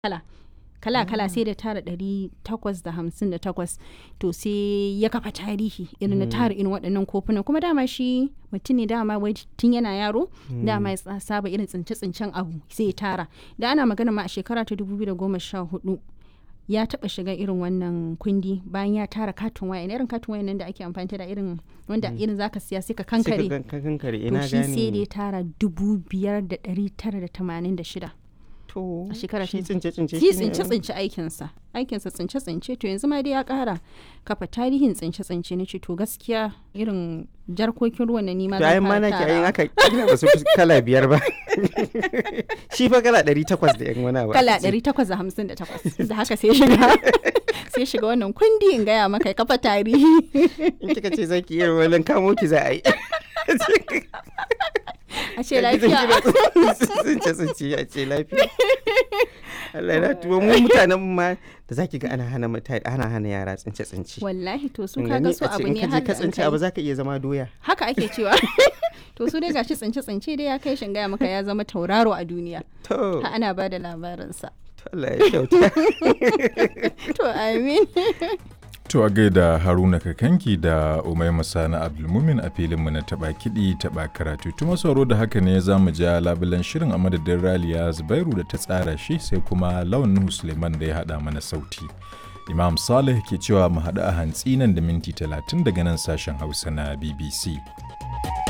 kala kala kala sai da tara ɗari takwas da hamsin da takwas to sai ya kafa tarihi irin na tara irin waɗannan kofunan kuma dama shi mutum ne dama wai tun yana yaro dama ya sa- saba irin tsince-tsincen abu sai ya tara da ana magana ma a shekara ta 2014 ya taba shiga irin wannan kundi bayan ya tara katin waya irin katin waya nan da ake amfani da irin wanda irin zaka siya sai ka sai kankare ka kan- kankare to ina shi sai da ya gane tara dubu biyar da ɗari tara da tamanin da shida to a shekara shi ta- tsince tsince shi tsince tsince aikinsa aikinsa tsince tsince to yanzu ma dai ya kara kafa tarihin tsince tsince na ce to gaskiya irin jarkokin ruwan na nima to ayin ma nake ayin aka kila ba su fi kala biyar ba shi fa kala ɗari takwas da yan wani abu kala aka ce. 858 da haka sai shiga sai shiga wannan kundi in gaya maka ya kafa tarihi in kika ce zaki iya walin kamo ki za a yi a ce lafiya tsince tsince a ce lafiya Allah na tuwo mu mutanen mu ma da zaki ga ana hana mutane ana hana yara tsince tsince wallahi to su In kaga gani su a ce abu in ne ka je har ka da an tsince kai. abu zaka iya zama doya haka ake cewa to su dai gashi tsince tsince dai ya kai shin gaya maka ya zama tauraro a duniya to ha ana ba da labarinsa to Allah ya kyauta to amin To a gaida Haruna Kakanki da Umaima Sani Abdulmumin a filinmu na taɓa kiɗi taɓa karatu. Tuma sauro da haka ne za mu ja labulen shirin a madadin Raliya Zubairu da ta tsara shi sai kuma Lawan Nuhu Suleiman da ya haɗa mana sauti. Imam Saleh ke cewa mu haɗu a hantsi nan da minti talatin daga nan sashen Hausa na BBC.